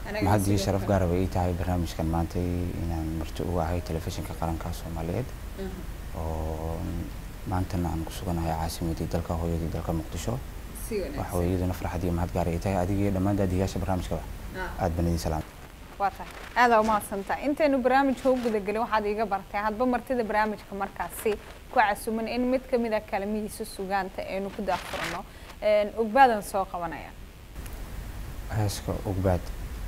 mahad iyo sharaf gaaraba ii tahay barnaamijkan maantay inaan marti uga ahay telefishinka qaranka soomaaliyeed oo maantana aan ku suganahay caasimadii dalka hooyadii dalka muqdisho waxa weye iyaduna farxad iyo mahad gaar ay tahay adiga iyo dhammaan daadiyaasha barnaamijkaba aad baan idin salaam waa tahay aadaa umahadsantaha intaynu barnaamijka u gudagelin waxaad iiga bartay hadba martida barnaamijka markaasi ku casuman in mid kamid a kalamihiisa sugaanta aynu ku daafurno ogbaadan soo qabanaya heeska ogbaad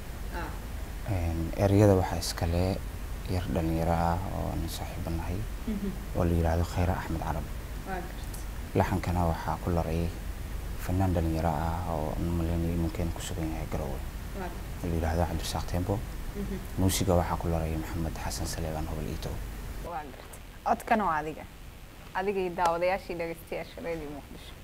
ereyada waxaa iskale yar dhalinyaro ah oo aan saaxiibo nahay oo la yidhaahdo khayra axmed carab laxankana waxaa ku laray fanaan dhalinyaro ah oo malaynayo iminkeena ku sugan yahay garowe oo la yidhaahdo cabdirasaaq tembo muusiga waxaa ku laray maxamed xasan saleebaan hobal iito waa gartay codkana waa adiga adiga iyo daawadayaashii dhegeystayaasha radio muqdisho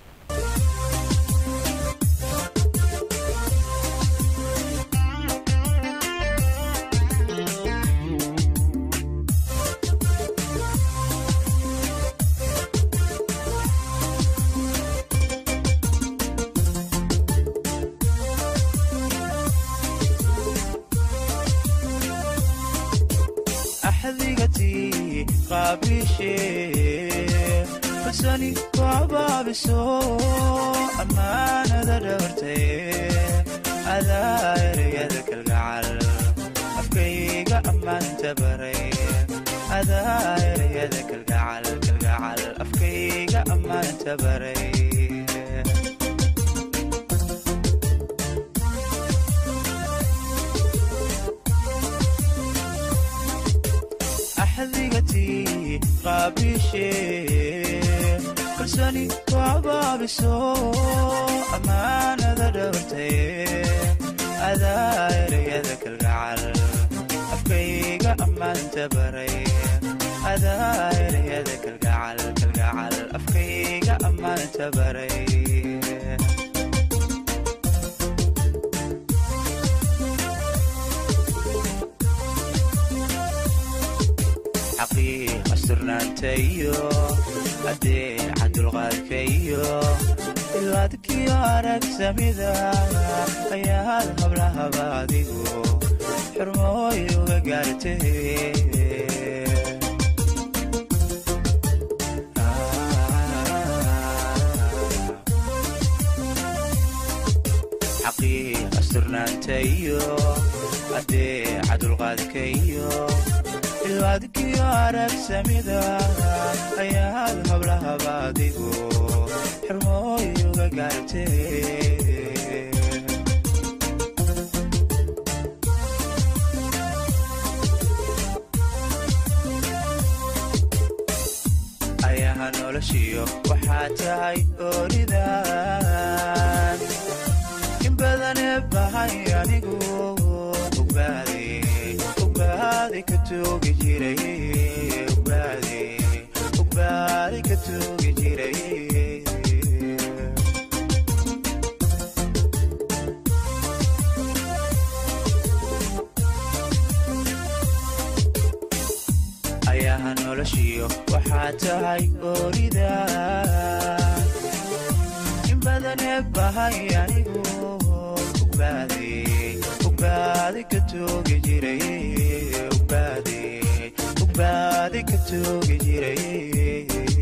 axdigatii qaabishee falsani ku abaabiso ammaanada dhabartay adaa ereyada kalgacal afkayga ammaanta baray adaa ereyada kalgacal kalgacal afkayga ammaanta baray axdigatii qaabishee kalsani ku abaabiso ammaanada dhabartay adaa ereyada kalgacal afkayga ammaanta baray adaa ereyada kalgacal kalgacal afkayga ammaanta baray xaqiiqa surnaantayo adeeca dulqaadkayo ilaadkiyo aragsamida ayaad hablahaba adigu xurmooy uga gaartay xaqiiqa surnaantayo adeeca dulqaadkayo ilwaadkiyo aragsamida ayaad hablahaba adigu xurmooy uga gaartay ayaha noloshiyo waxaa tahay ooridan in badane bahay anigu ogbaadi ogbaadi ka toogi jiray ogbaadi ogbaadi ka toogi jiray ayaha noloshiyo waxaa tahay oorida in badane bahay anigu ogbaadi ogbaadi ka toogi jiray ogbaadi ogbaadi ka toogi jiray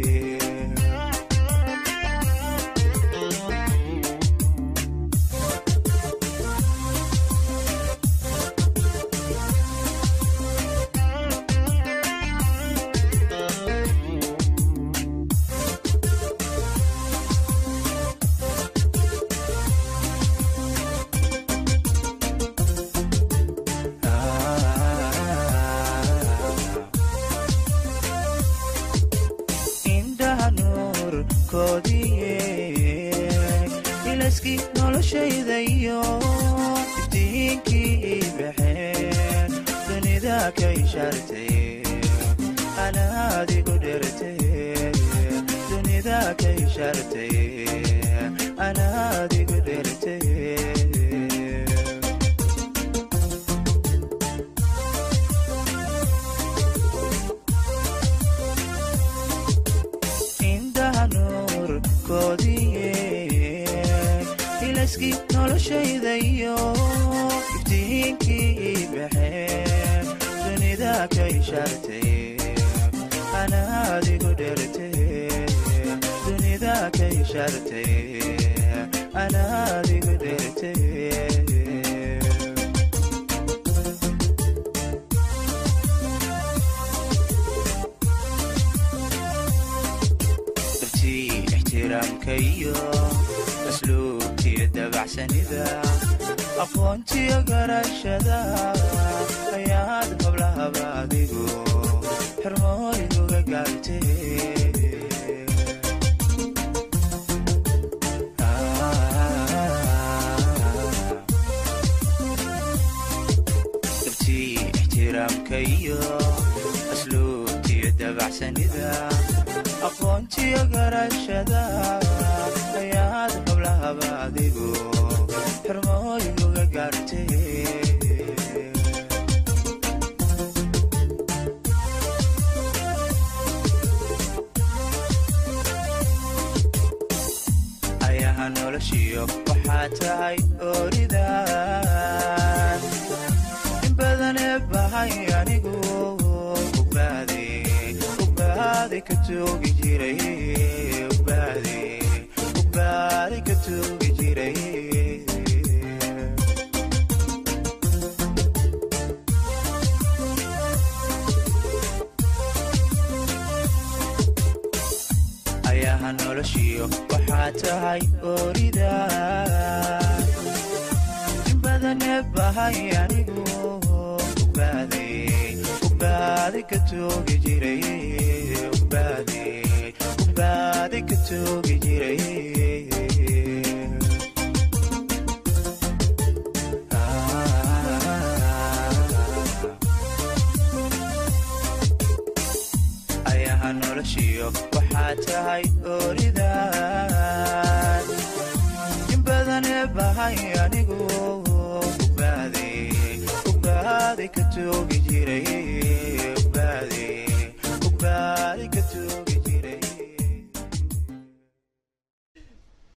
indhaha nuurkoodiye ilaskii noloshayda iyo iftiinkii baxeen dunida ka ishaartay anaadigu dhertay dunida ka ishaartay anaadigu dhertay indhaha nuurkoodiye ilaskii noloshayda iyo iftiin habeenkii baxeen dunida ka ishaartay ana adigu dhertay dunida ka ishaartay ana adigu dhertay dartii ixtiraamka iyo asluubtiyo dabacsanida aqoontiyo garashada ayaad hablahaba adigu xirmooyguga gaartay dartii ixtiraamka iyo asluubtiyo dabacsanida aqoontiyo garashada ayaad hablahaba adigu xirmooyguga gaartay ayaha noloshiyo waxaa tahay ooridan in badane bahay anigu ugbaade ugbaade ka toogi jiray ugbaade ugbaade ka toogi jiray ayaha noloshiyo waxaa tahay oorida in badane bahay anigu ugbaade ugbaade ka toogi jiray ugbaade ugbaade ka toogi jiray ayaha noloshiyo waxaa tahay ooridan in badane bahay anigu ugbaade ugbaade ka toogi jiray